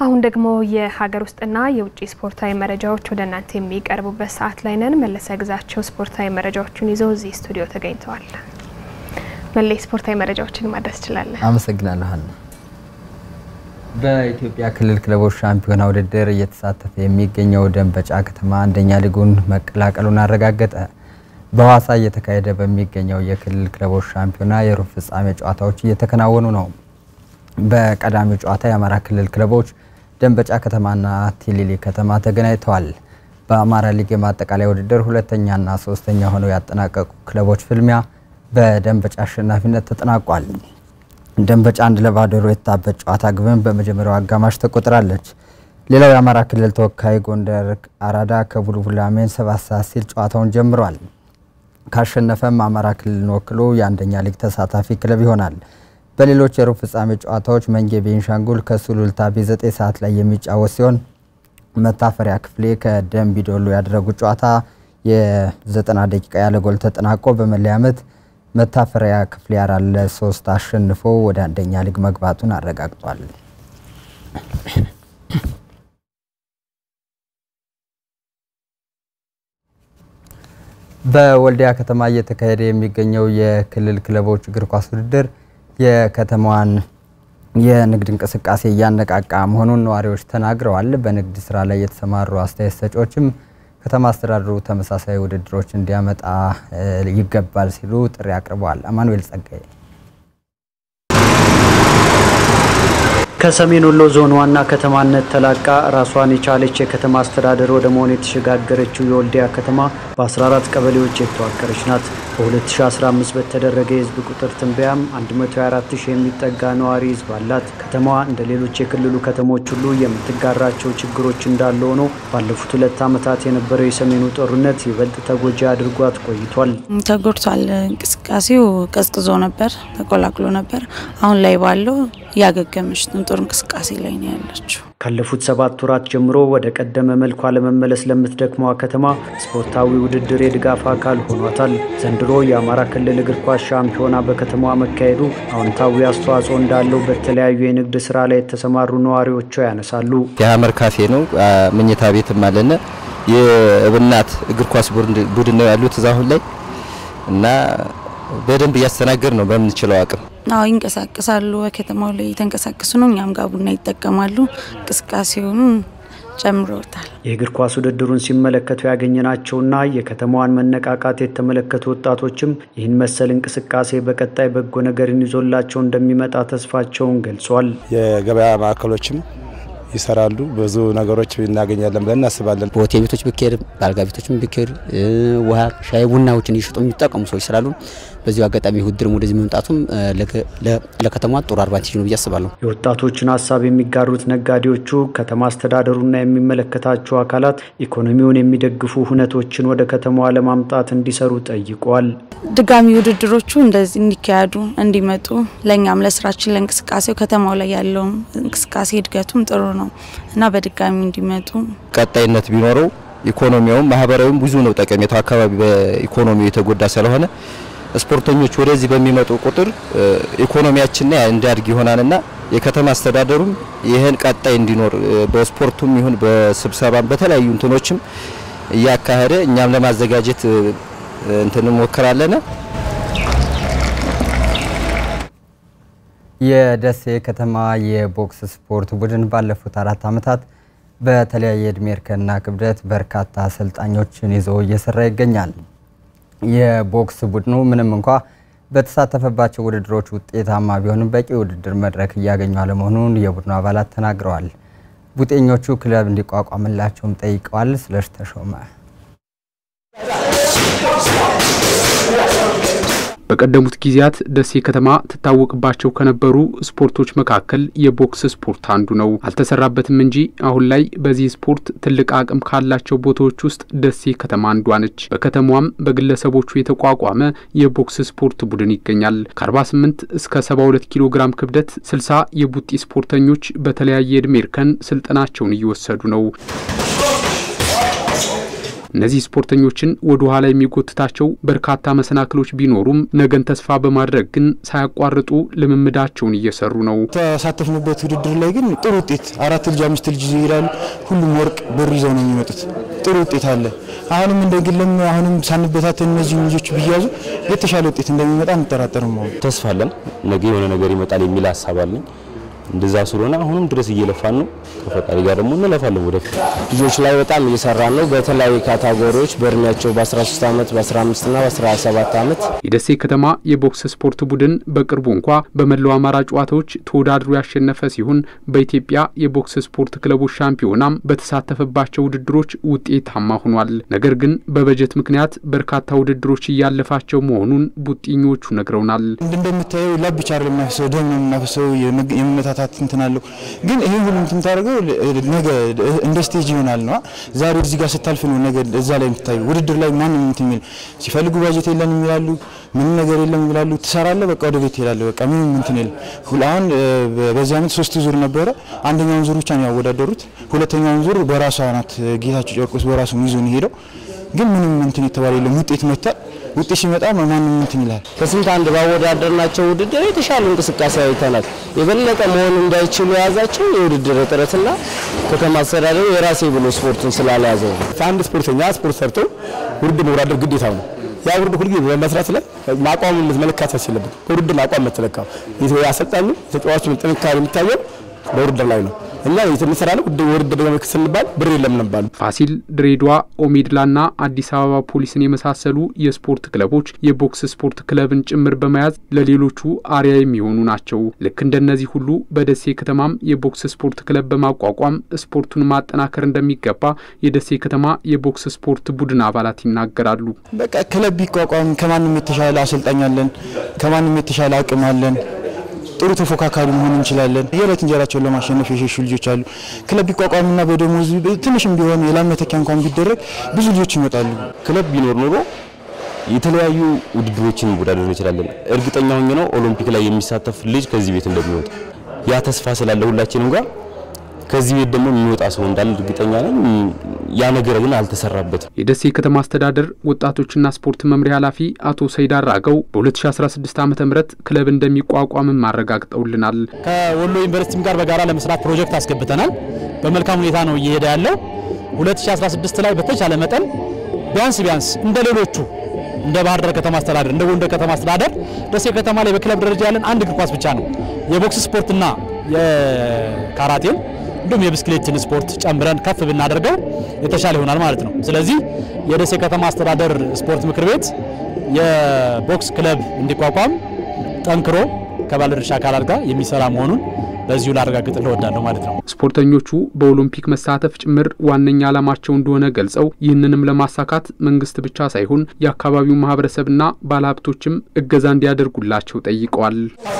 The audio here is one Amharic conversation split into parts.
አሁን ደግሞ የሀገር ውስጥና የውጭ ስፖርታዊ መረጃዎች ወደ እናንተ የሚቀርቡበት ሰዓት ላይ ነን። መለሰ ግዛቸው ስፖርታዊ መረጃዎቹን ይዘው እዚህ ስቱዲዮ ተገኝተዋል። መለይ ስፖርታዊ መረጃዎችን ማድረስ ትችላለን። አመሰግናለሁ። በኢትዮጵያ ክልል ክለቦች ሻምፒዮና ውድድር እየተሳተፈ የሚገኘው ደንበጫ ከተማ አንደኛ ሊጉን መቀላቀሉን አረጋገጠ። በሐዋሳ እየተካሄደ በሚገኘው የክልል ክለቦች ሻምፒዮና የሩብ ፍጻሜ ጨዋታዎች እየተከናወኑ ነው። በቀዳሚው ጨዋታ የአማራ ክልል ክለቦች ደንበጫ ከተማና ቲሊሊ ከተማ ተገናኝተዋል። በአማራ ሊግ የማጠቃለያ ውድድር ሁለተኛና ሶስተኛ ሆነው ያጠናቀቁ ክለቦች ፍልሚያ በደንበጫ አሸናፊነት ተጠናቋል። ደንበጫ አንድ ለባዶ የታበት ጨዋታ ግብን በመጀመሪያው አጋማሽ ተቆጥራለች። ሌላው የአማራ ክልል ተወካይ ጎንደር አራዳ ከቡልቡላ ሜን ሰባት ሰዓት ሲል ጨዋታውን ጀምሯል። ካሸነፈም አማራ ክልልን ወክሎ የአንደኛ ሊግ ተሳታፊ ክለብ ይሆናል። በሌሎች የሩብ ፍጻሜ ጨዋታዎች መንጌ ቤንሻንጉል ከሱሉልታ በ9 ሰዓት ላይ የሚጫወት ሲሆን መታፈሪያ ክፍሌ ከደንቢ ዶሎ ያደረጉት ጨዋታ የ90 ደቂቃ ያለ ጎል ተጠናቆ በመለያ ምት መታፈሪያ ክፍሌ አራት ለሶስት አሸንፎ ወደ አንደኛ ሊግ መግባቱን አረጋግጧል። በወልዲያ ከተማ እየተካሄደ የሚገኘው የክልል ክለቦች እግር ኳስ ውድድር የከተማዋን የንግድ እንቅስቃሴ እያነቃቃ መሆኑን ነዋሪዎች ተናግረዋል። በንግድ ስራ ላይ የተሰማሩ አስተያየት ሰጪዎችም ከተማ አስተዳደሩ ተመሳሳይ ውድድሮች እንዲያመጣ ይገባል ሲሉ ጥሪ አቅርበዋል። አማኑኤል ጸጋዬ ከሰሜን ወሎ ዞን ዋና ከተማነት ተላቃ ራሷን የቻለች የከተማ አስተዳደር ወደ መሆን የተሸጋገረችው የወልዲያ ከተማ በ14 ቀበሌዎች የተዋቀረች ናት። በ2015 በተደረገ የህዝብ ቁጥር ትንበያም 124 ሺህ የሚጠጋ ነዋሪ ህዝብ አላት። ከተማዋ እንደ ሌሎች የክልሉ ከተሞች ሁሉ የምትጋራቸው ችግሮች እንዳለ ሆኖ ባለፉት ሁለት ዓመታት የነበረው የሰሜኑ ጦርነት ይበልጥ ተጎጂ አድርጓት ቆይቷል። ተጎድቷል። እንቅስቃሴው ቀዝቅዞ ነበር፣ ተቆላቅሎ ነበር። አሁን ላይ ባለው እያገገመች ነው። ጥሩ እንቅስቃሴ ላይ ነው ያለችው። ካለፉት ሰባት ወራት ጀምሮ ወደ ቀደመ መልኳ ለመመለስ ለምትደክመዋ ከተማ ስፖርታዊ ውድድር የድጋፍ አካል ሆኗታል። ዘንድሮ የአማራ ክልል እግር ኳስ ሻምፒዮና በከተማዋ መካሄዱ አዎንታዊ አስተዋጽኦ እንዳለው በተለያዩ የንግድ ስራ ላይ የተሰማሩ ነዋሪዎቿ ያነሳሉ። የሀመር ካፌ ነው፣ መኝታ ቤትም አለነ። የእብናት እግር ኳስ ቡድን ነው ያሉት እዛ አሁን ላይ እና በደንብ እያስተናገድ ነው በምንችለው አቅም አዎ ይንቀሳቀሳሉ። በከተማው ላይ የተንቀሳቀሱ ነው። እኛም ጋር ቡና ይጠቀማሉ። እንቅስቃሴውን ጨምሮታል። የእግር ኳስ ውድድሩን ሲመለከቱ ያገኘናቸውና የከተማዋን መነቃቃት የተመለከቱ ወጣቶችም ይህን መሰል እንቅስቃሴ በቀጣይ በጎ ነገርን ይዞላቸው እንደሚመጣ ተስፋቸውን ገልጿል። የገበያ ማዕከሎችም ይሰራሉ። ብዙ ነገሮች እናገኛለን ብለን እናስባለን። በሆቴል ቤቶች ብኬድ፣ በአልጋ ቤቶችም ብኬድ ውሃ፣ ሻይ ቡናዎችን እየሸጡ የሚጠቀሙ ሰዎች ስላሉ በዚሁ አጋጣሚ ውድድርም ወደዚህ መምጣቱም ለከተማ ጥሩ አድቫንቴጅ ነው ብዬ አስባለሁ። የወጣቶችን ሀሳብ የሚጋሩት ነጋዴዎቹ ከተማ አስተዳደሩና የሚመለከታቸው አካላት ኢኮኖሚውን የሚደግፉ ሁነቶችን ወደ ከተማዋ ለማምጣት እንዲሰሩ ጠይቀዋል። ድጋሚ ውድድሮቹ እንደዚህ እንዲካሄዱ እንዲመጡ ለእኛም ለስራችን ለእንቅስቃሴው ከተማው ላይ ያለው እንቅስቃሴ እድገቱም ጥሩ ነው እና በድጋሚ እንዲመጡ ቀጣይነት ቢኖረው ኢኮኖሚያውም ማህበራዊም ብዙ ነው ጠቀሜታው። አካባቢ በኢኮኖሚው የተጎዳ ስለሆነ ስፖርተኞች ወደዚህ በሚመጡ ቁጥር ኢኮኖሚያችን እንዲያድግ ይሆናልና የከተማ አስተዳደሩም ይህን ቀጣይ እንዲኖር በስፖርቱም ይሁን በስብሰባም በተለያዩ እንትኖችም እያካሄደ እኛም ለማዘጋጀት እንትን እንሞክራለን። የደሴ ከተማ የቦክስ ስፖርት ቡድን ባለፉት አራት ዓመታት በተለያየ እድሜ እርከንና ክብደት በርካታ አሰልጣኞችን ይዞ እየሰራ ይገኛል። የቦክስ ቡድኑ ምንም እንኳ በተሳተፈባቸው ውድድሮች ውጤታማ ቢሆንም በቂ ውድድር መድረክ እያገኙ አለመሆኑን የቡድኑ አባላት ተናግረዋል። ቡጤኞቹ ክለብ እንዲቋቋምላቸውም ጠይቀዋል። ስለሽ ተሾመ በቀደሙት ጊዜያት ደሴ ከተማ ትታወቅባቸው ከነበሩ ስፖርቶች መካከል የቦክስ ስፖርት አንዱ ነው። አልተሰራበትም እንጂ አሁን ላይ በዚህ ስፖርት ትልቅ አቅም ካላቸው ቦታዎች ውስጥ ደሴ ከተማ አንዷ ነች። በከተማዋም በግለሰቦቹ የተቋቋመ የቦክስ ስፖርት ቡድን ይገኛል። ከ48 እስከ 72 ኪሎ ግራም ክብደት 60 የቡጢ ስፖርተኞች በተለያየ ዕድሜ እርከን ስልጠናቸውን እየወሰዱ ነው። እነዚህ ስፖርተኞችን ወደ ኋላ የሚጎትታቸው በርካታ መሰናክሎች ቢኖሩም ነገን ተስፋ በማድረግ ግን ሳያቋርጡ ልምምዳቸውን እየሰሩ ነው። ተሳተፍንበት ውድድር ላይ ግን ጥሩ ውጤት አራት ልጅ አምስት ልጅ ይሄዳሉ። ሁሉም ወርቅ ብር ይዘው ነው የሚመጡት። ጥሩ ውጤት አለ። አሁንም እንደ ግለም አሁንም ሳንበታተን እነዚህ ልጆች ቢያዙ የተሻለ ውጤት እንደሚመጣ አንጠራጠርም። ተስፋ አለን። ነገ የሆነ ነገር ይመጣል የሚል ሀሳብ አለኝ። እንደዛ ስለሆነ አሁንም ድረስ እየለፋን ነው። ከፈጣሪ ጋር ደግሞ እንለፋለን ወደፊት። ልጆች ላይ በጣም እየሰራን ነው። በተለያዩ ካታጎሪዎች በእድሜያቸው በ13 ዓመት በ15 እና በ17 ዓመት የደሴ ከተማ የቦክስ ስፖርት ቡድን በቅርቡ እንኳ በመላው አማራ ጨዋታዎች ተወዳድሮ ያሸነፈ ሲሆን በኢትዮጵያ የቦክስ ስፖርት ክለቦች ሻምፒዮናም በተሳተፈባቸው ውድድሮች ውጤታማ ሆኗል። ነገር ግን በበጀት ምክንያት በርካታ ውድድሮች እያለፋቸው መሆኑን ቡጢኞቹ ነግረውናል። እንደምታየው ላብ ብቻ አይደለም የሚያፈሰው ደም ነው የምናፈሰው የመመታታት እንትን አለው። ግን ይሄ ሁሉ እንትን ታደርገው ነገ እንደ ስቴጅ ይሆናል ነው። ዛሬ እዚህ ጋር ስታልፍ ነው ነገ እዛ ላይ የምታየው። ውድድር ላይ ማንም እንትን የሚል ሲፈልጉ ባጀት የለን የሚላሉ ምንም ነገር የለም ይላሉ። ትሰራለህ፣ በቃ ወደ ቤት ትሄዳለህ። በቃ ምንም እንትን የለም። አሁን በዚህ ዓመት ሶስት ዙር ነበረ። አንደኛውን ዙር ብቻ ነው ያወዳደሩት። ሁለተኛውን ዙር በራሷ ናት ጌታቸው ጨርቆስ በራሱ ይዞ ነው ሄደው። ግን ምንም እንትን የተባለ የለም። ውጤት መጥቷል። ውጤት ሲመጣ ማንም እንትን ይላል። ከስንት አንድ ባወዳደርናቸው ውድድር የተሻሉ እንቅስቃሴ አይተናል። የበለጠ መሆን እንዳይችሉ የያዛቸው የውድድር እጥረትና ከተማ አስተዳደሩ የራሴ ብሎ ስፖርቱን ስላልያዘው ነው። አንድ ስፖርተኛ ስፖርት ሰርቶ ውድድር መወዳደር ግዴታው ነው። ያ ውድድር ሁልጊዜ በመስራት ላይ አቋም መለካት ያስችልበት በውድድር አቋም መተለካው አሰልጣኙ ተጫዋቹን ጥንካሬ የሚታየው በውድድር ላይ ነው። እኛ የተሰራ ነው ውድድር ለመልክ ስንባል ብር የለም ነባሉ። ፋሲል፣ ድሬዳዋ፣ ኦሜድላና አዲስ አበባ ፖሊስን የመሳሰሉ የስፖርት ክለቦች የቦክስ ስፖርት ክለብን ጭምር በመያዝ ለሌሎቹ አርያ የሚሆኑ ናቸው። ልክ እንደነዚህ ሁሉ በደሴ ከተማም የቦክስ ስፖርት ክለብ በማቋቋም ስፖርቱን ማጠናከር እንደሚገባ የደሴ ከተማ የቦክስ ስፖርት ቡድን አባላት ይናገራሉ። በቃ ክለብ ቢቋቋም ከማንም የተሻለ አሰልጣኝ አለን፣ ከማንም የተሻለ አቅም አለን ጥሩ ተፎካካሪ መሆን እንችላለን። የዕለት እንጀራቸውን ለማሸነፍ የሸሹ ልጆች አሉ። ክለብ ቢቋቋምና በደሞዝ ትንሽም ቢሆን የላም መተኪያ እንኳን ቢደረግ ብዙ ልጆች ይመጣሉ። ክለብ ቢኖር ኖሮ የተለያዩ ውድድሮችን መወዳደር እንችላለን። እርግጠኛ ሆኜ ነው ኦሎምፒክ ላይ የሚሳተፍ ልጅ ከዚህ ቤት እንደሚወጣ ያ ተስፋ ስላለ ሁላችንም ጋር ከዚህ ቤት ደግሞ የሚወጣ ሰው እንዳለ እርግጠኛ ነኝ። ያ ነገር ግን አልተሰራበትም። የደሴ ከተማ አስተዳደር ወጣቶችና ስፖርት መምሪያ ኃላፊ አቶ ሰይድ አራገው በ2016 ዓ ም ክለብ እንደሚቋቋምም አረጋግጠውልናል። ከወሎ ዩኒቨርሲቲም ጋር በጋራ ለመስራት ፕሮጀክት አስገብተናል። በመልካም ሁኔታ ነው እየሄደ ያለው። 2016 ላይ በተቻለ መጠን ቢያንስ ቢያንስ እንደ ሌሎቹ እንደ ባህር ዳር ከተማ አስተዳደር እንደ ጎንደር ከተማ አስተዳደር ደሴ ከተማ ላይ በክለብ ደረጃ ያለን አንድ እግር ኳስ ብቻ ነው። የቦክስ ስፖርትና የካራቴን እንዲሁም የብስክሌትን ስፖርት ጨምረን ከፍ ብናደርገው የተሻለ ይሆናል ማለት ነው። ስለዚህ የደሴ ከተማ አስተዳደር ስፖርት ምክር ቤት የቦክስ ክለብ እንዲቋቋም ጠንክሮ ከባለድርሻ አካላት ጋር የሚሰራ መሆኑን በዚሁ ላረጋግጥ እወዳለሁ ማለት ነው። ስፖርተኞቹ በኦሎምፒክ መሳተፍ ጭምር ዋነኛ ዓላማቸው እንደሆነ ገልጸው ይህንንም ለማሳካት መንግስት ብቻ ሳይሆን የአካባቢው ማህበረሰብና ባለሀብቶችም እገዛ እንዲያደርጉላቸው ጠይቀዋል።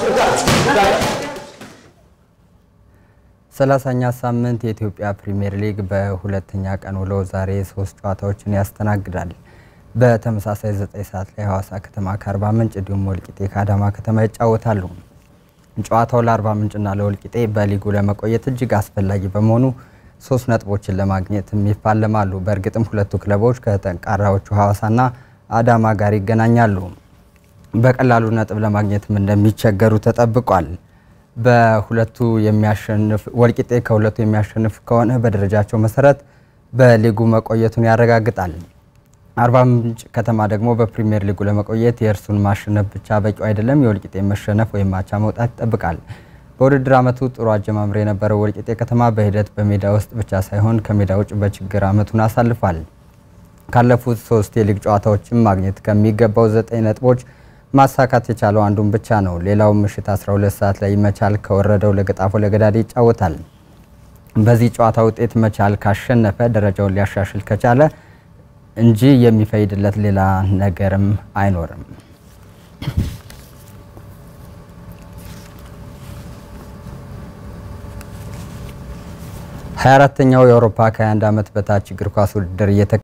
ሰላሳኛ ሳምንት የኢትዮጵያ ፕሪምየር ሊግ በሁለተኛ ቀን ውሎ ዛሬ ሶስት ጨዋታዎችን ያስተናግዳል። በተመሳሳይ ዘጠኝ ሰዓት ላይ ሐዋሳ ከተማ ከአርባ ምንጭ እንዲሁም ወልቂጤ ከአዳማ ከተማ ይጫወታሉ። ጨዋታው ለአርባ ምንጭና ለወልቂጤ በሊጉ ለመቆየት እጅግ አስፈላጊ በመሆኑ ሶስት ነጥቦችን ለማግኘትም ይፋለማሉ። በእርግጥም ሁለቱ ክለቦች ከጠንካራዎቹ ሐዋሳና አዳማ ጋር ይገናኛሉ። በቀላሉ ነጥብ ለማግኘትም እንደሚቸገሩ ተጠብቋል። በሁለቱ የሚያሸንፍ ወልቂጤ ከሁለቱ የሚያሸንፍ ከሆነ በደረጃቸው መሰረት በሊጉ መቆየቱን ያረጋግጣል። አርባ ምንጭ ከተማ ደግሞ በፕሪሚየር ሊጉ ለመቆየት የእርሱን ማሸነፍ ብቻ በቂው አይደለም። የወልቂጤ መሸነፍ ወይም አቻ መውጣት ይጠብቃል። በውድድር ዓመቱ ጥሩ አጀማምር የነበረው ወልቂጤ ከተማ በሂደት በሜዳ ውስጥ ብቻ ሳይሆን ከሜዳ ውጭ በችግር ዓመቱን አሳልፏል። ካለፉት ሶስት የሊግ ጨዋታዎችም ማግኘት ከሚገባው ዘጠኝ ነጥቦች ማሳካት የቻለው አንዱን ብቻ ነው። ሌላው ምሽት 12 ሰዓት ላይ መቻል ከወረደው ለገጣፎ ለገዳዲ ይጫወታል። በዚህ ጨዋታ ውጤት መቻል ካሸነፈ ደረጃውን ሊያሻሽል ከቻለ እንጂ የሚፈይድለት ሌላ ነገርም አይኖርም። ሀያ አራተኛው የአውሮፓ ከ21 ዓመት በታች እግር ኳስ ውድድር